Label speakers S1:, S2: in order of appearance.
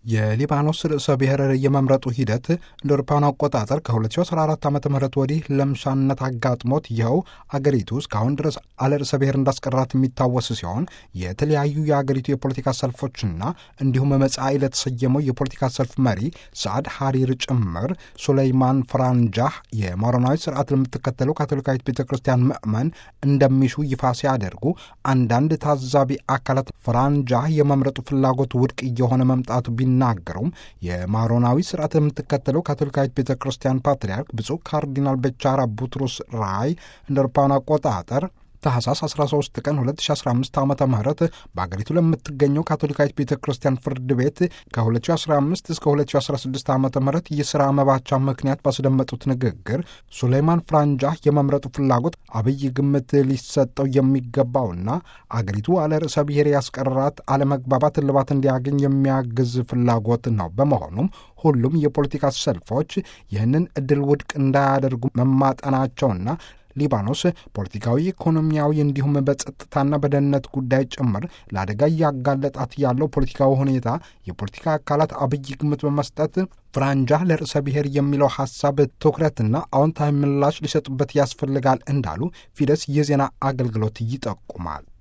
S1: የሊባኖስ ርዕሰ ብሔር የመምረጡ ሂደት እንደ አውሮፓውያን አቆጣጠር ከ2014 ዓ ም ወዲህ ለምሻነት አጋጥሞት ይኸው አገሪቱ እስካሁን ድረስ አለ ርዕሰ ብሔር እንዳስቀራት የሚታወስ ሲሆን የተለያዩ የአገሪቱ የፖለቲካ ሰልፎችና እንዲሁም መጻኢ ለተሰየመው የፖለቲካ ሰልፍ መሪ ሰዓድ ሐሪር ጭምር ሱለይማን ፍራንጃህ የሞሮናዊ ስርዓት ለምትከተለው ካቶሊካዊት ቤተ ክርስቲያን ምዕመን እንደሚሹ ይፋ ሲያደርጉ አንዳንድ ታዛቢ አካላት ፍራንጃህ የመምረጡ ፍላጎት ውድቅ እየሆነ መምጣቱ ቢናገሩም የማሮናዊ ስርዓት የምትከተለው ካቶሊካዊት ቤተ ክርስቲያን ፓትርያርክ ብፁዕ ካርዲናል በቻራ ቡትሮስ ራይ እንደ አውሮፓውያን አቆጣጠር ታህሳስ 13 ቀን 2015 ዓ ም በአገሪቱ ለምትገኘው ካቶሊካዊት ቤተ ክርስቲያን ፍርድ ቤት ከ2015 እስከ 2016 ዓ ም የሥራ መባቻ ምክንያት ባስደመጡት ንግግር ሱሌይማን ፍራንጃህ የመምረጡ ፍላጎት አብይ ግምት ሊሰጠው የሚገባውና አገሪቱ አለ ርዕሰ ብሔር ያስቀራት አለመግባባት እልባት እንዲያገኝ የሚያግዝ ፍላጎት ነው። በመሆኑም ሁሉም የፖለቲካ ሰልፎች ይህንን ዕድል ውድቅ እንዳያደርጉ መማጠናቸውና ሊባኖስ ፖለቲካዊ፣ ኢኮኖሚያዊ እንዲሁም በጸጥታና በደህንነት ጉዳይ ጭምር ለአደጋ እያጋለጣት ያለው ፖለቲካዊ ሁኔታ የፖለቲካ አካላት አብይ ግምት በመስጠት ፍራንጃህ ለርዕሰ ብሔር የሚለው ሐሳብ ትኩረትና አዎንታዊ ምላሽ ሊሰጡበት ያስፈልጋል እንዳሉ ፊደስ የዜና አገልግሎት ይጠቁማል።